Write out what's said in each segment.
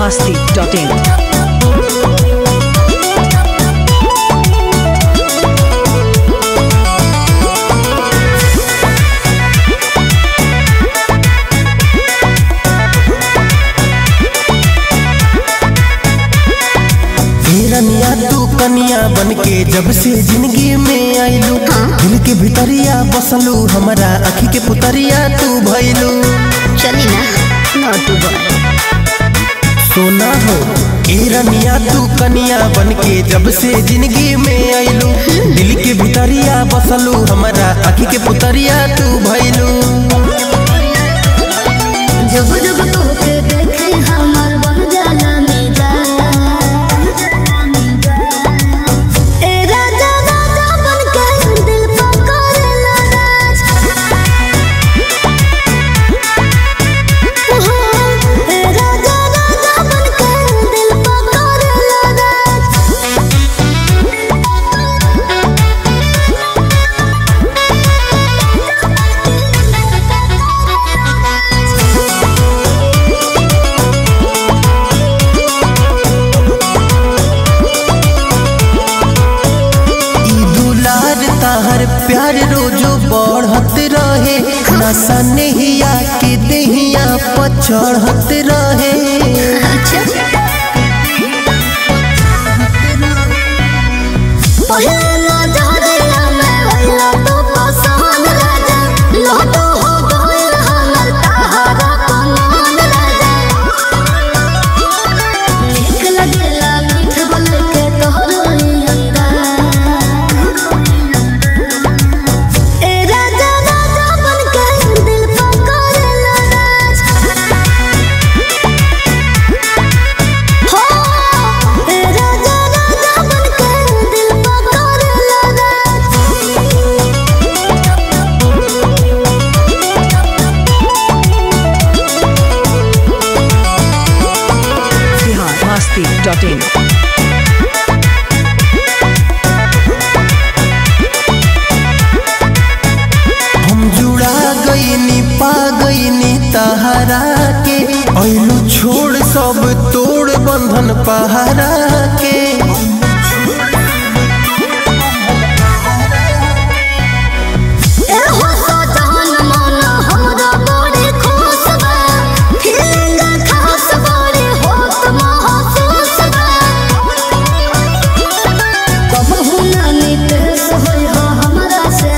masti.in. हिरनिया तू कनिया बन के जब से जिंदगी में आइलू दिल के भितरिया बसलू हमरा अखी के पुतरिया तू भइलू चली ना नॉट बॉय सोना हो हिरनिया तू कनिया बन के जब से जिंदगी में आइलू दिल के भितरिया बसलू हमरा अखी के पुतरिया तू भइलू जब जब तोके देखे हमर बन जाला मिजाज ए राजा राजा बन के दिल पकड़ेला राज ए राजा राजा बन के दिल पकड़ेला राज ई दुलार ताहर प्यार रोजो बढ़त रहे नशा नहिया के देहिया पर चढ़त रहे पहिला जहरिया में भइला तो पसंद राजा लहटो हो गइल हमर तहारा कमान राजा नीक लगेला मीठ बोल के तोहर अंदाज ए राजा राजा बन के दिल पकड़ेला राज हो ए राजा राजा बन के दिल पकड़ेला राज Bihar masti.in. हम जुड़ा गईनी पा गईनी तहरा के ऐलू छोड़ सब तोड़ बंधन पहरा के ए हो सजन मन हमरा बड़ी खुश बा फीलिंग खास बड़ी होत महसूस बा कबहू ना नितेश होई हो हमरा से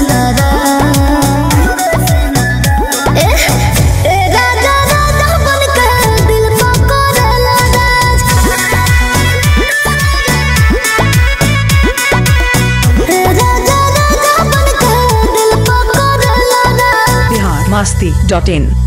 नाराज ए ए राजा राजा बन के दिल पकड़ेला राज ए राजा राजा बन के दिल पकड़ेला राज Bihar masti.in.